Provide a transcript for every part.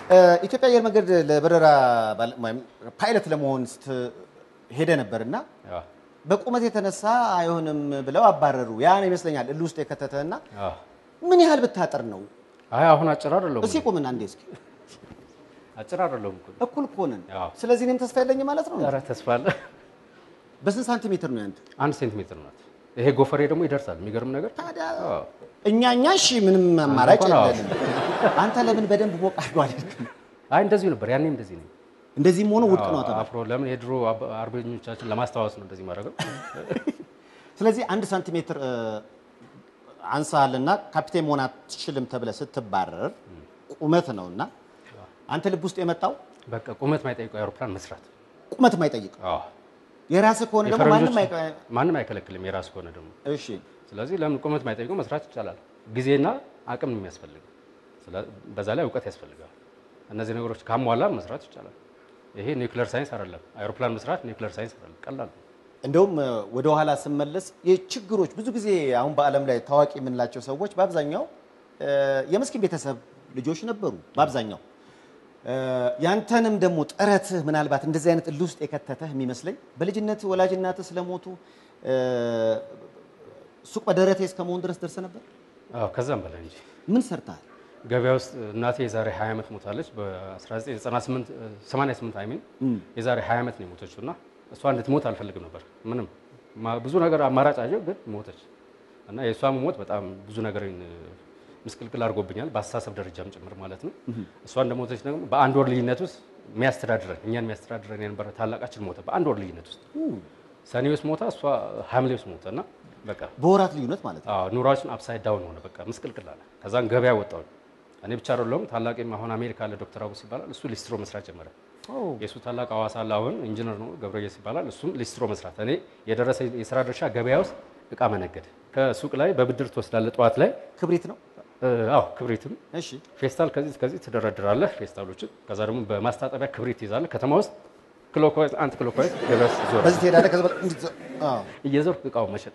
ኢትዮጵያ አየር መንገድ ለበረራ ባለ- ወይም ፓይለት ለመሆን ሄደ ነበር እና አዎ፣ በቁመት የተነሳ አይሆንም ብለው አባረሩ። ያ ነው ይመስለኛል እልህ ውስጥ የከተተና አዎ። ምን ያህል ብታጠር ነው? አይ አሁን አጭር አይደለሁም እስኪ ቁምና እንዴ እስኪ አጭር አይደለሁም እኮ እኩል እኮ ነን። አዎ። ስለዚህ እኔም ተስፋ የለኝ ማለት ነው። ኧረ ተስፋ አለ። በስንት ሳንቲሜትር ነው ያንተ? አንድ ሴንቲሜትር ናት። ይሄ ጎፈሬ ደግሞ ይደርሳል። የሚገርም ነገር ታዲያ አዎ። እኛ እኛ እሺ ምንም አማራጭ እንኳን አዎ። የለንም። አንተ ለምን በደንብ ሞቅ አድርገው አልክም? አይ እንደዚሁ ነበር ያኔ እንደዚህ ነኝ። እንደዚህም ሆኖ ውድቅ ነው አዎ፣ ተባለ። አፍሮ ለምን የድሮ አብ- አርበኞቻችን ለማስታወስ ነው እንደዚህ ማድረገው። ስለዚህ አንድ ሳንቲሜትር እ፣ አንሳልና ካፒቴን መሆን አትችልም ተብለህ ስትባረር ቁመት ነውና አንተ ልብ ውስጥ የመጣው በቃ ቁመት ማይጠይቀው አውሮፕላን መስራት። ቁመት የማይጠይቅ አዎ። የራስህ ከሆነ ደግሞ ማንም የፈረንጆች አይቀ- ማንም አይከለክልም የራሱ ከሆነ ደግሞ። እሺ ስለዚህ ለምን ቁመት ማይጠይቀው መስራት ይቻላል። ጊዜና አቅም ነው የሚያስፈልገው። ስለ- በዛ ላይ እውቀት ያስፈልጋል። እነዚህ ነገሮች ካሟላ መስራት ይቻላል። ይሄ ኒውክሌር ሳይንስ አይደለም። አይሮፕላን መስራት ኒውክሌር ሳይንስ አይደለም፣ ቀላል ነው። እንደውም እ፣ ወደ ኋላ ስመለስ የችግሮች ብዙ ጊዜ አሁን በዓለም ላይ ታዋቂ የምንላቸው ሰዎች በአብዛኛው እ፣ የምስኪን ቤተሰብ ልጆች ነበሩ። በአብዛኛው እ፣ ያንተንም ደግሞ ጥረትህ ምናልባት እንደዚህ አይነት እልህ ውስጥ የከተተህ የሚመስለኝ በልጅነት ወላጅ እናትህ ስለሞቱ እ፣ ሱቅ በደረቴ እስከ መሆን ድረስ ደርሰህ ነበር። አዎ ከዛም በላይ እንጂ ምን ሰርተሃል? ገበያ ውስጥ እናቴ የዛሬ 20 ዓመት ሞታለች። በ1998 88 አይሚን የዛሬ 20 ዓመት ነው የሞተችው እና እሷ እንድትሞት አልፈልግም ነበር። ምንም ማ- ብዙ ነገር አማራጭ አየሁ፣ ግን ሞተች እና የእሷ መሞት በጣም ብዙ ነገርን ምስቅልቅል አድርጎብኛል፣ በአስተሳሰብ ደረጃም ጭምር ማለት ነው። እሷ እንደሞተች ደግሞ በአንድ ወር ልዩነት ውስጥ የሚያስተዳድረን እኛን የሚያስተዳድረን የነበረ ታላቃችን ሞተ። በአንድ ወር ልዩነት ውስጥ ሰኔ ውስጥ ሞታ፣ እሷ ሐምሌ ውስጥ ሞተ እና በቃ በወራት ልዩነት ማለት ነው። አዎ ኑሯችን አፕሳይድ ዳውን ሆነ። በቃ ምስቅልቅል አለ። ከዛን ገበያ ወጣሁ። እኔ ብቻ አይደለሁም ታላቅም አሁን አሜሪካ አለ ዶክተር አቡስ ይባላል። እሱ ሊስትሮ መስራት ጀመረ። የእሱ ታላቅ ሐዋሳ አለ አሁን ኢንጂነር ነው ገብረየስ ይባላል። እሱም ሊስትሮ መስራት። እኔ የደረሰ የስራ ድርሻ ገበያ ውስጥ እቃ መነገድ። ከሱቅ ላይ በብድር ትወስዳለህ ጠዋት ላይ ክብሪት ነው። እ፣ አዎ ክብሪትም እሺ ፌስታል ከዚህ እስከዚህ ትደረድራለህ ፌስታሎችን። ከዛ ደግሞ በማስታጠቢያ ክብሪት ይዛለህ። ከተማ ውስጥ ክሎክዋይዝ አንት ክሎክዋይዝ ገበያ ውስጥ ዞር በዚህ ትሄዳለህ። ከዛ በ- እንዲህ አዎ። እየዞርክ እቃው መሸጥ።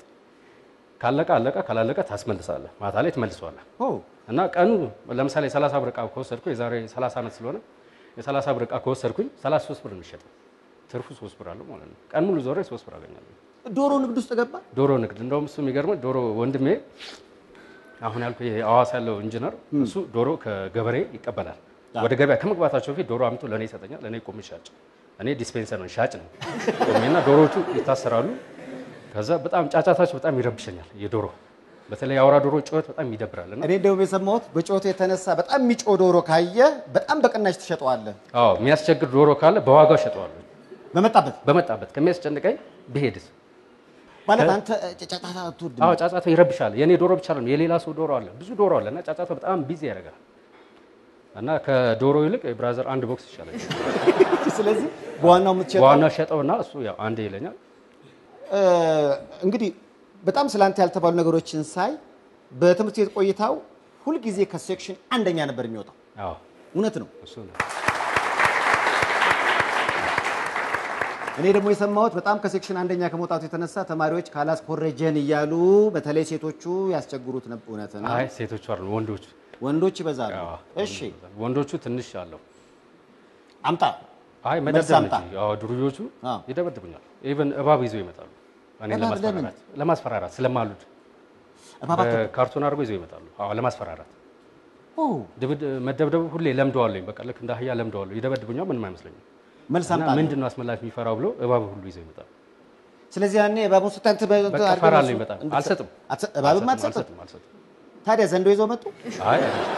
ካለቀ አለቀ፣ ካላለቀ ታስመልሳለህ። ማታ ላይ ትመልሰዋለህ። ኦ እና ቀኑ ለምሳሌ 30 ብር እቃ ከወሰድኩ የዛሬ 30 ዓመት ስለሆነ የ30 ብር እቃ ከወሰድኩኝ 33 ብር የሚሸጠው ትርፉ 3 ብር አለው ማለት ነው። ቀን ሙሉ ዞሬ 3 ብር አገኛለሁ። ዶሮ ንግድ ውስጥ ገባ። ዶሮ ንግድ እንደውም እሱ የሚገርመው ዶሮ ወንድሜ አሁን ያልኩ ይሄ ሐዋሳ ያለው ኢንጂነር እሱ ዶሮ ከገበሬ ይቀበላል። ወደ ገበያ ከመግባታቸው በፊት ዶሮ አምቶ ለእኔ ይሰጠኛል። ለእኔ ቆሜ ሻጭ፣ እኔ ዲስፔንሰር ነው ሻጭ ነው ቆሜና ዶሮዎቹ ይታሰራሉ። ከዛ በጣም ጫጫታቸው በጣም ይረብሸኛል። የዶሮ በተለይ የአውራ ዶሮ ጩኸት በጣም ይደብራል እና እኔ እንደውም የሰማሁት በጮቱ የተነሳ በጣም የሚጮህ ዶሮ ካየ በጣም በቅናሽ ትሸጠዋለህ። አዎ የሚያስቸግር ዶሮ ካለ በዋጋው ሸጠዋለሁ። በመጣበት በመጣበት ከሚያስጨንቀኝ ብሄድስ? ማለት አንተ ጫጫታ አትወድም። አዎ ጫጫታው ይረብሻል። የኔ ዶሮ ብቻ ነው የሌላ ሰው ዶሮ አለ፣ ብዙ ዶሮ አለ እና ጫጫታው በጣም ቢዚ ያደርጋል። እና ከዶሮ ይልቅ የብራዘር አንድ ቦክስ ይሻላል። ስለዚህ በዋናው የምትሸጠው በዋናው ሸጠውና እሱ ያው አንዴ ይለኛል። እ፣ እንግዲህ በጣም ስላንተ ያልተባሉ ነገሮችን ሳይ በትምህርት ቤት ቆይታው ሁልጊዜ ከሴክሽን አንደኛ ነበር የሚወጣው። አዎ እውነት ነው። እሱ ነው። እኔ ደግሞ የሰማሁት በጣም ከሴክሽን አንደኛ ከመውጣቱ የተነሳ ተማሪዎች ካላስኮረጀን እያሉ በተለይ ሴቶቹ ያስቸግሩት ነበር። እውነት ነው። አይ ሴቶቹ አይደሉ ወንዶቹ። ወንዶች ይበዛሉ። አዎ፣ እሺ ወንዶቹ ትንሽ አለው። አምጣ አይ መልስ መደብደብ አምጣ። እንጂ አዎ ዱርዮቹ አዎ። ይደበድቡኛል። ኢቨን እባብ ይዘው ይመጣሉ። እኔን እባብ ለማስፈራራት ለማስፈራራት ስለማሉድ እባባት በካርቶን አድርጎ ይዘው ይመጣሉ። አዎ ለማስፈራራት ኦ ድብድ መደብደቡ ሁሌ ለምደዋለኝ። በቃ ልክ እንደ አህያ ለምደዋለሁ። ይደበድቡኛል፣ ምንም አይመስለኝም። መልስ እና አምጣ። ምንድን ነው አስመላሽ የሚፈራው ብሎ እባብ ሁሉ ይዘው ይመጣል። ስለዚህ ያኔ እባቡን ስታይ እንትን በ- በቃ አድርገህ እፈራለሁ እሱ- በጣም። እንድትሰጥ- አልሰጥም። አትሰ- እባብም አትሰጥም። አልሰጥም አልሰጥም። ታዲያ ዘንዶ ይዘው መጡ። አይ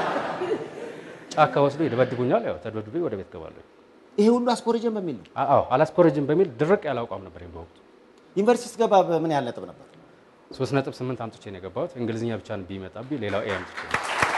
ጫካ ወስዶ ይደበድቡኛል። ያው ተደብድቤ ወደ ቤት ገባለሁ። ይሄ ሁሉ አስኮረጀን በሚል ነው። አዎ አላስኮረጅም በሚል ድርቅ ያለ አቋም ነበር በወቅቱ። ዩኒቨርሲቲ ስትገባ በምን ያህል ነጥብ ነበር? ሶስት ነጥብ ስምንት አምጥቼ ነው የገባሁት። እንግሊዝኛ ብቻ ቢመጣብኝ ሌላው ኤ አምጥቼ ነው።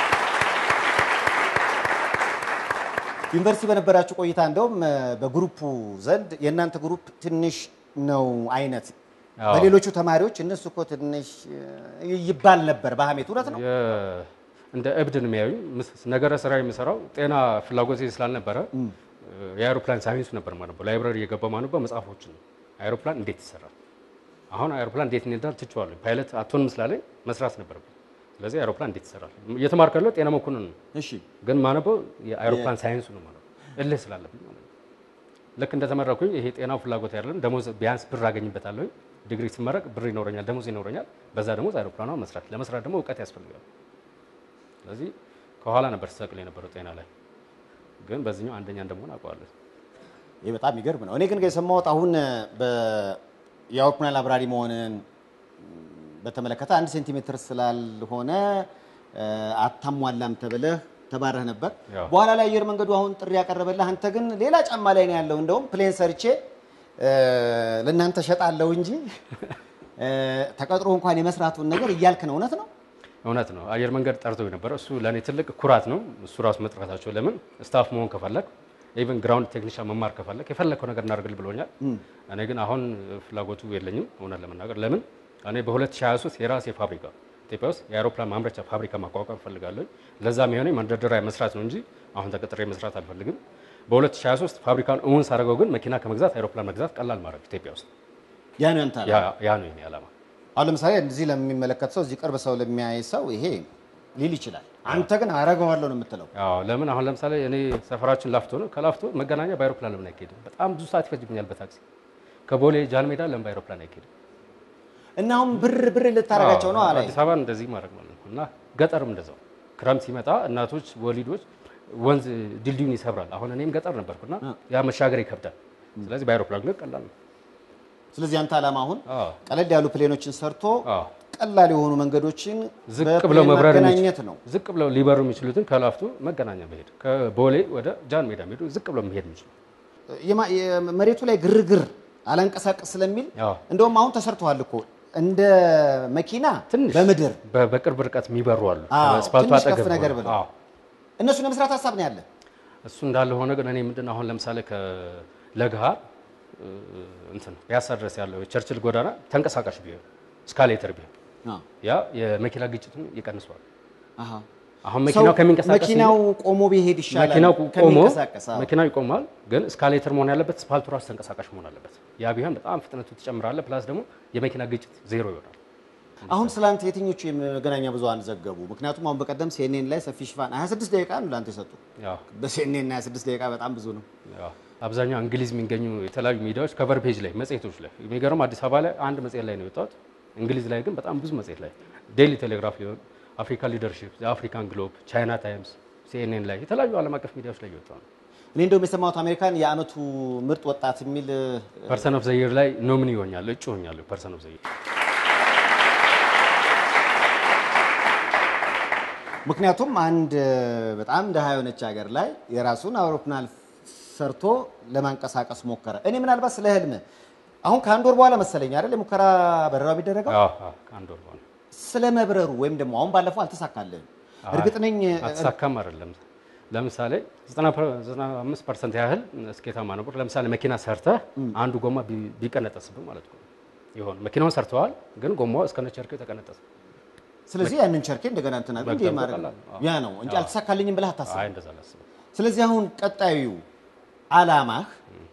ዩኒቨርሲቲ በነበራችሁ ቆይታ እንደውም እ፣ በግሩፑ ዘንድ የእናንተ ግሩፕ ትንሽ ነው አይነት አዎ። በሌሎቹ ተማሪዎች እነሱ እኮ ትንሽ እ፣ ይባል ነበር በሀሜት። እውነት ነው። የ- እንደ እብድ ነው የሚያዩኝ። ምስ- ነገረ ስራ የምሰራው ጤና ፍላጎቴ ስላልነበረ የአይሮፕላን ሳይንሱ ነበር ማነበው። ላይብራሪ የገባው ማነበው መጽሐፎችን ነው። አይሮፕላን እንዴት ይሰራል፣ አሁን አይሮፕላን እንዴት እንዳል ትችዋለሁ። ፓይለት አትሆንም ስላለኝ መስራት ነበረብኝ። ስለዚህ አይሮፕላን እንዴት ይሰራል? እየተማርኩ ያለው ጤና መኮንን ነው፣ እሺ ግን ማነበው የአይሮፕላን ሳይንሱ ነው ማለት ነው። እልህ ስላለብኝ ማለት ነው። ልክ እንደተመረኩኝ ይሄ ጤናው ፍላጎት አይደለም፣ ደሞዝ ቢያንስ ብር አገኝበታለሁ። ዲግሪ ሲመረቅ ብር ይኖረኛል፣ ደሞዝ ይኖረኛል። በዛ ደሞዝ አይሮፕላኗ መስራት ለመስራት ደግሞ እውቀት ያስፈልጋል። ስለዚህ ከኋላ ነበር ስሰቅል የነበረው ጤና ላይ፣ ግን በዚህኛው አንደኛ እንደመሆን አውቀዋለሁ። ይህ በጣም የሚገርም ነው። እኔ ግን የሰማሁት አሁን በ- የአውሮፕላን አብራሪ መሆንን በተመለከተ አንድ ሴንቲሜትር ስላልሆነ እ፣ አታሟላም ተብለህ ተባረህ ነበር። ያው። በኋላ ላይ አየር መንገዱ አሁን ጥሪ ያቀረበልህ፣ አንተ ግን ሌላ ጫማ ላይ ነው ያለው። እንደውም ፕሌን ሰርቼ እ፣ ለእናንተ ሸጣለሁ እንጂ እ፣ ተቀጥሮ እንኳን የመስራቱን ነገር እያልክ ነው። እውነት ነው? እውነት ነው። አየር መንገድ ጠርቶ የነበረ እሱ ለእኔ ትልቅ ኩራት ነው። እሱ ራሱ መጥራታቸው ለምን ስታፍ መሆን ከፈለግ ኢቨን ግራውንድ ቴክኒሻን መማር ከፈለግ የፈለግከው ነገር እናደርግል ብሎኛል። እኔ ግን አሁን ፍላጎቱ የለኝም እውነት ለመናገር ለምን እኔ በ2023 የራሴ ፋብሪካ ኢትዮጵያ ውስጥ የአውሮፕላን ማምረቻ ፋብሪካ ማቋቋም እፈልጋለሁ። ለዛም የሆነ መንደርደሪያ መስራት ነው እንጂ አሁን ተቀጥሬ መስራት አልፈልግም። በ2023 ፋብሪካን እውን ሳደርገው ግን መኪና ከመግዛት አይሮፕላን መግዛት ቀላል ማድረግ ኢትዮጵያ ውስጥ ያ ነው ያንተ ዓላማ። ያ- ያ ነው የኔ ዓላማ። አሁን ለምሳሌ እዚህ ለሚመለከት ሰው እዚህ ቅርብ ሰው ለሚያይ ሰው ይሄ ሊል ይችላል። አንተ ግን አረገዋለሁ ነው የምትለው። አዎ ለምን አሁን ለምሳሌ እኔ ሰፈራችን ላፍቶ ነው። ከላፍቶ መገናኛ በአይሮፕላን ለምን አይካሄድም? በጣም ብዙ ሰዓት ይፈጅብኛል በታክሲ። ከቦሌ ጃን ሜዳ ለምን በአይሮፕላን አይካሄድም? እና አሁን ብር ብር ልታረጋቸው ነው አዎ፣ አላይ አዲስ አበባ እንደዚህ ማድረግ ማለት ነው። እና ገጠርም እንደዛው ክረምት ሲመጣ እናቶች ወሊዶች ወንዝ ድልድዩን ይሰብራል። አሁን እኔም ገጠር ነበርኩና ያ መሻገር ይከብዳል። ስለዚህ በአይሮፕላን ግን ቀላል ነው። ስለዚህ አንተ ዓላማ አሁን አዎ ቀለል ያሉ ፕሌኖችን ሰርቶ አዎ ቀላል የሆኑ መንገዶችን ዝቅ በፕሌን ብለው መብረር ማገናኘት የሚችሉ- ነው። ዝቅ ብለው ሊበሩ የሚችሉትን ከላፍቶ መገናኛ መሄድ ከቦሌ ወደ ጃን ሜዳ መሄዱ ዝቅ ብለው መሄድ የሚችሉ የማ- የመሬቱ ላይ ግርግር አላንቀሳቀስ ስለሚል አዎ እንደውም አሁን ተሰርተዋል እኮ እንደ መኪና ትንሽ በምድር በ- በቅርብ ርቀት የሚበሩ አሉ። አዎ፣ ከአስፋልቱ ትንሽ ከፍ አጠገብ ነገር ሆነው። ብለው። አዎ እነሱን የመስራት ሀሳብ ነው ያለ። እሱ እንዳለ ሆነ ግን እኔ ምንድን ነው አሁን ለምሳሌ ከለግሃር እ፣ እንትን ፒያሳ ድረስ ያለው የቸርችል ጎዳና ተንቀሳቃሽ ቢሆን እስካሌተር ቢሆን አዎ። ያ የመኪና ግጭቱን ይቀንሰዋል። አሃ። አሁን መኪናው ሰው ከሚንቀሳቀስ መኪናው ቆሞ ቢሄድ ይሻላል መኪናው ቆሞ ከሚንቀሳቀስ። አዎ። መኪናው ይቆማል፣ ግን እስካሌተር መሆን ያለበት ስፓልቱ ራሱ ተንቀሳቃሽ መሆን አለበት። ያ ቢሆን በጣም ፍጥነቱ ትጨምራለህ። ፕላስ ደግሞ የመኪና ግጭት ዜሮ ይሆናል። አሁን ስላንተ የትኞቹ የመገናኛ ብዙኃን ዘገቡ? ምክንያቱም አሁን በቀደም ሲኤንኤን ላይ ሰፊ ሽፋን 26 ደቂቃ ነው ለአንተ የሰጡ። ያው በሲኤንኤን 26 ደቂቃ በጣም ብዙ ነው። ያው አብዛኛው እንግሊዝ የሚገኙ የተለያዩ ሚዲያዎች ከቨር ፔጅ ላይ መጽሔቶች ላይ የሚገርም አዲስ አበባ ላይ አንድ መጽሔት ላይ ነው የወጣሁት። እንግሊዝ ላይ ግን በጣም ብዙ መጽሔት ላይ ዴይሊ ቴሌግራፍ ሊሆን አፍሪካ ሊደርሺፕ፣ አፍሪካን ግሎብ፣ ቻይና ታይምስ፣ ሲኤንኤን ላይ የተለያዩ ዓለም አቀፍ ሚዲያዎች ላይ እየወጣ ነው። እኔ እንደውም የሰማሁት አሜሪካን የአመቱ ምርጥ ወጣት የሚል ፐርሰን ኦፍ ዘይር ላይ ኖሚኒ ይሆኛል እጩ ሆኛለሁ። ፐርሰን ኦፍ ዘይር ምክንያቱም አንድ በጣም ደሃ የሆነች ሀገር ላይ የራሱን አውሮፕላን ሰርቶ ለማንቀሳቀስ ሞከረ። እኔ ምናልባት ስለ ህልም አሁን ከአንድ ወር በኋላ መሰለኝ አይደል የሙከራ በረራ የሚደረገው ከአንድ ወር በኋላ ስለ መብረሩ ወይም ደግሞ አሁን ባለፈው አልተሳካልህም። እርግጥ ነኝ አትሳካም አይደለም። ለምሳሌ 95 ፐርሰንት ያህል ስኬታማ ነበር። ለምሳሌ መኪና ሰርተህ አንዱ ጎማ ቢ- ቢቀነጠስብህ ማለት ነው። ይሆን መኪናውን ሰርተዋል፣ ግን ጎማው እስከነ ቸርኬው ተቀነጠሰ። ስለዚህ ያንን ቸርኬ እንደገና እንትና እንዴ መግዛት ማድረግ ቀላል ነው። ያ ነው እንጂ አልተሳካልኝም ብለህ አታስብ። አይ እንደዛ አላስብም። ስለዚህ አሁን ቀጣዩ አላማህ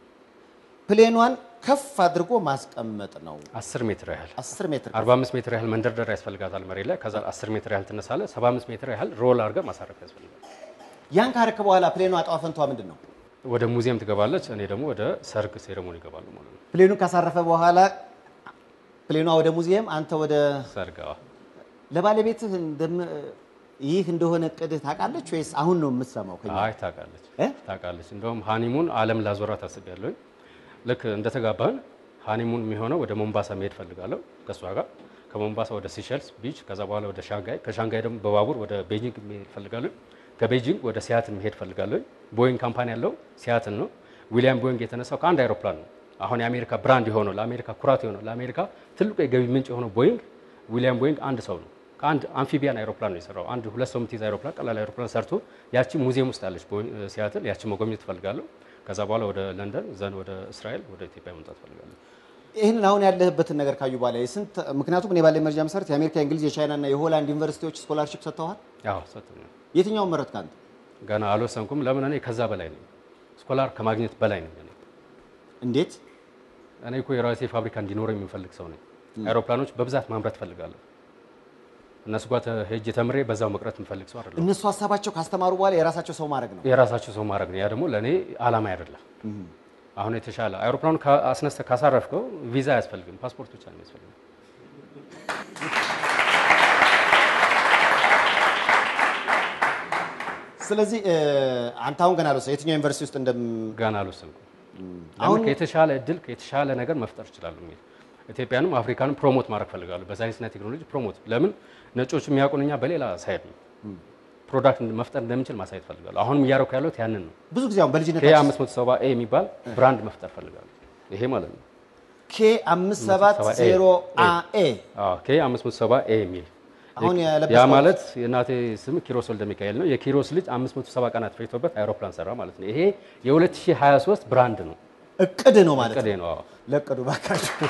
ፕሌኗን ከፍ አድርጎ ማስቀመጥ ነው። 10 ሜትር ያህል 10 ሜትር 45 ሜትር ያህል መንደርደሪያ ያስፈልጋታል መሬት ላይ። ከዛ 10 ሜትር ያህል ትነሳለህ። 75 ሜትር ያህል ሮል አድርገህ ማሳረፍ ያስፈልጋል። ያን ካረክ በኋላ ፕሌኗ ዕጣ ፈንቷ ምንድን ነው? ወደ ሙዚየም ትገባለች። እኔ ደግሞ ወደ ሰርግ ሴሬሞኒ ይገባሉ ማለት ነው። ፕሌኑን ካሳረፈ በኋላ ፕሌኗ ወደ ሙዚየም፣ አንተ ወደ ሰርግ አዎ። ለባለቤትህ እንደም- ይህ እንደሆነ እቅድህ ታውቃለች ወይስ አሁን ነው የምትሰማው? ከኛ አይ ታውቃለች እ? ታውቃለች። እንደውም ሃኒሙን ዓለም ላዞራ ታስቤያለሁ። ልክ እንደተጋባን ሃኒሙን የሚሆነው ወደ ሞምባሳ መሄድ ፈልጋለሁ ከእሷ ጋር ከሞምባሳ ወደ ሲሸልስ ቢች፣ ከዛ በኋላ ወደ ሻንጋይ፣ ከሻንጋይ ደግሞ በባቡር ወደ ቤጂንግ መሄድ ፈልጋለሁ። ከቤጂንግ ወደ ሲያትል መሄድ ፈልጋለሁ። ቦይንግ ካምፓኒ ያለው ሲያትል ነው። ዊሊያም ቦይንግ የተነሳው ከአንድ አይሮፕላን ነው። አሁን የአሜሪካ ብራንድ የሆነው ለአሜሪካ ኩራት የሆነው ለአሜሪካ ትልቁ የገቢ ምንጭ የሆነው ቦይንግ ዊሊያም ቦይንግ አንድ ሰው ነው። ከአንድ አምፊቢያን አይሮፕላን ነው የሰራው። አንድ ሁለት ሰው የምትይዝ አይሮፕላን ቀላል አይሮፕላን ሰርቶ ያቺ ሙዚየም ውስጥ አለች ቦይንግ ሲያትል። ያቺ መጎብኘት እፈልጋለሁ። ከዛ በኋላ ወደ ለንደን ዘን ወደ እስራኤል ወደ ኢትዮጵያ መምጣት እፈልጋለሁ። ይህንን አሁን ያለህበትን ነገር ካዩ በኋላ የስንት ምክንያቱም እኔ ባለኝ መረጃ መሰረት የአሜሪካ፣ የእንግሊዝ፣ የቻይና እና የሆላንድ ዩኒቨርሲቲዎች ስኮላርሺፕ ሰጥተዋል። ያው ሰጥቶኛል። የትኛውን መረጥክ አንተ? ገና አልወሰንኩም። ለምን እኔ ከዛ በላይ ነኝ። ስኮላር ከማግኘት በላይ ነኝ እኔ። እንዴት? እኔ እኮ የራሴ ፋብሪካ እንዲኖረው የሚፈልግ ሰው ነኝ። አይሮፕላኖች በብዛት ማምረት እፈልጋለሁ። እነሱ ጋር ተ- ሄጄ ተምሬ በዛው መቅረት የምፈልግ ሰው አይደለም። እነሱ ሀሳባቸው ካስተማሩ በኋላ የራሳቸው ሰው ማድረግ ነው። የራሳቸው ሰው ማድረግ ነው። ያ ደግሞ ለእኔ አላማ አይደለም። አሁን የተሻለ አይሮፕላኑ አስነስተህ ካሳረፍከው ቪዛ አያስፈልግም፣ ፓስፖርት ብቻ ነው የሚያስፈልገው። ስለዚህ እ፣ አንተ አሁን ገና አልወሰ የትኛው ዩኒቨርሲቲ ውስጥ እንደም ገና አልወሰንኩም። አሁን ከየተሻለ እድል ከየተሻለ ነገር መፍጠር እችላለሁ የሚል ኢትዮጵያንም አፍሪካንም ፕሮሞት ማድረግ ፈልጋለሁ። በሳይንስና ቴክኖሎጂ ፕሮሞት ለምን ነጮች የሚያውቁን እኛ በሌላ ሳይድ ነው ፕሮዳክት መፍጠር እንደምንችል ማሳየት ፈልጋለሁ። አሁንም እያደረኩ ያለሁት ያንን ነው። ብዙ ጊዜ አሁን በልጅነት ኬ 570 ኤ የሚባል ብራንድ መፍጠር ፈልጋለሁ። ይሄ ማለት ነው። ኬ አምስት ሰባት ዜሮ አ ኤ አዎ ኬ 570 ኤ የሚል አሁን ያ የለበስከው ማለት የእናቴ ስም ኪሮስ ወልደ ሚካኤል ነው። የኪሮስ ልጅ 570 ቀናት ፈጅቶበት አይሮፕላን ሰራ ማለት ነው። ይሄ የ2023 ብራንድ ነው። እቅድ ነው ማለት ቅዴ ነው። ነው። አዎ። ለቅዱ ባካችሁ።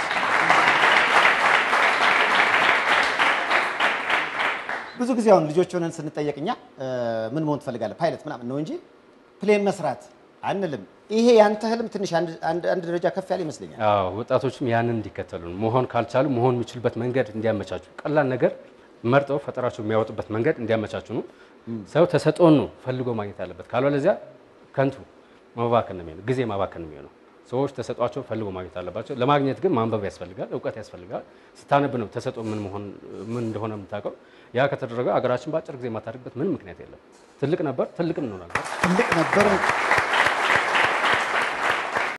ብዙ ጊዜ አሁን ልጆች ሆነን ስንጠየቅ እኛ እ፣ ምን መሆን ትፈልጋለህ ፓይለት ምናምን ነው እንጂ ፕሌን መስራት አንልም። ይሄ ያንተ ህልም ትንሽ አንድ አንድ- አንድ ደረጃ ከፍ ያለ ይመስለኛል። አዎ ወጣቶችም ያንን እንዲከተሉ ነው። መሆን ካልቻሉ መሆን የሚችሉበት መንገድ እንዲያመቻቹ፣ ቀላል ነገር መርጠው ፈጠራቸው የሚያወጡበት መንገድ እንዲያመቻቹ ነው። ሰው ተሰጥኦን ነው ፈልጎ ማግኘት ያለበት። ካልሆነዚያ ከንቱ መባከን ነው የሚሆነው፣ ጊዜ ማባከን ነው የሚሆነው። ሰዎች ተሰጧቸው ፈልጎ ማግኘት አለባቸው። ለማግኘት ግን ማንበብ ያስፈልጋል፣ እውቀት ያስፈልጋል። ስታነብ ነው ተሰጥኦ ምን መሆን ምን እንደሆነ የምታውቀው። ያ ከተደረገ አገራችን በአጭር ጊዜ የማታደርግበት ምንም ምክንያት የለም። ትልቅ ነበር፣ ትልቅ እንሆናለን። ትልቅ ነበር